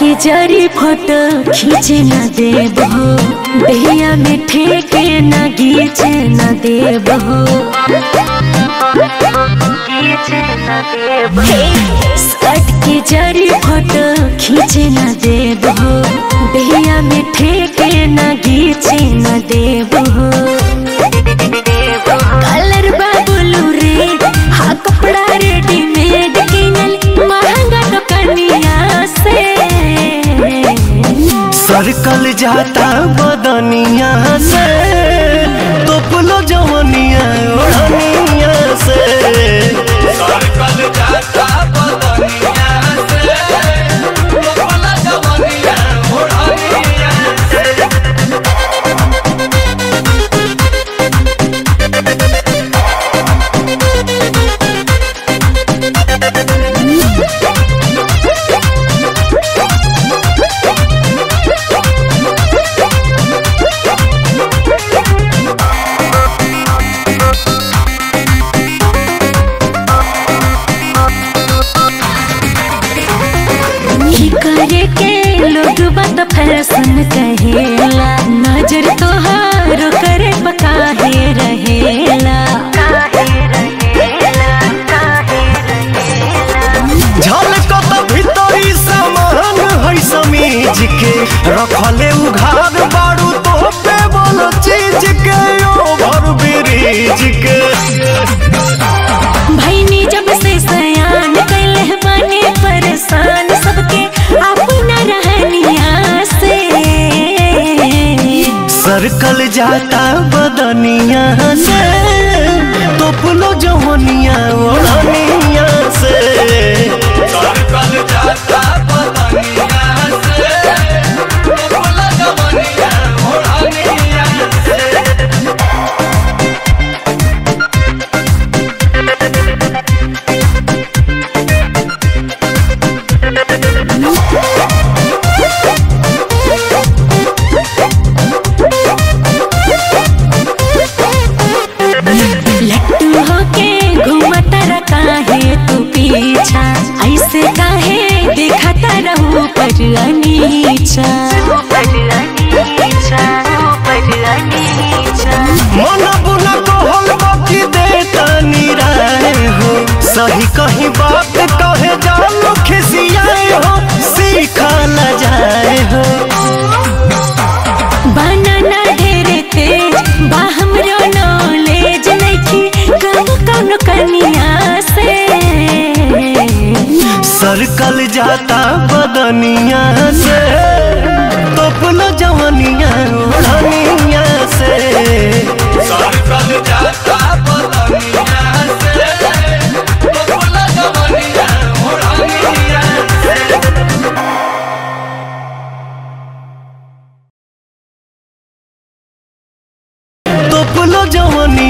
के जरी फोटो खींचे न देब हो दहिया में ठेके न गीचे न देब हो हे, सर्ट के जरी फोटो खींचे न देब हो दहिया में ठेके न गीचे न देब हो कलर बाबुलू रे हा कपड़ा रेडीमेड किनल महंगा दुकानिया से सरकल जाता बदनिया से तोपलो जवनिया ओढ़निया से सरकल जाता बदनिया से लोकला जवनिया ओढ़निया से ही करे के लोग बात फैशन कहेला नजर तोहारो करे पकाहे रहेला झलकत भीतरी सामान है समीज के रखले उघार बारू तो पे बोलो चीज के ओभर ब्रिज के भैनी जब से सयान कैले बने परेशान सबके अपना रहनिया से सरकल जाता बदनिया से तोपलो जवनिया ओढ़निया से सरकल जाता बदनिया से लोकला जवनिया ओढ़निया से लट्टू होके घूमता रह काहे तू पीछा ऐसे काहे दिखता रहू पर अनीचा मन बुना कहल बाकी देता निराय हो सही कहीं बात कहे जानो खिसियाए हो सीखा न जाए हो बनाना ढेरे तेज बा हमरो नॉलेज नइखी कब कौन कनिया से सरकल जाता बदनिया से तोपलो जवनिया ओढ़निया से सरकल जाता बदनिया से लोकला जवनिया ओढ़निया से तोपलो जवनिया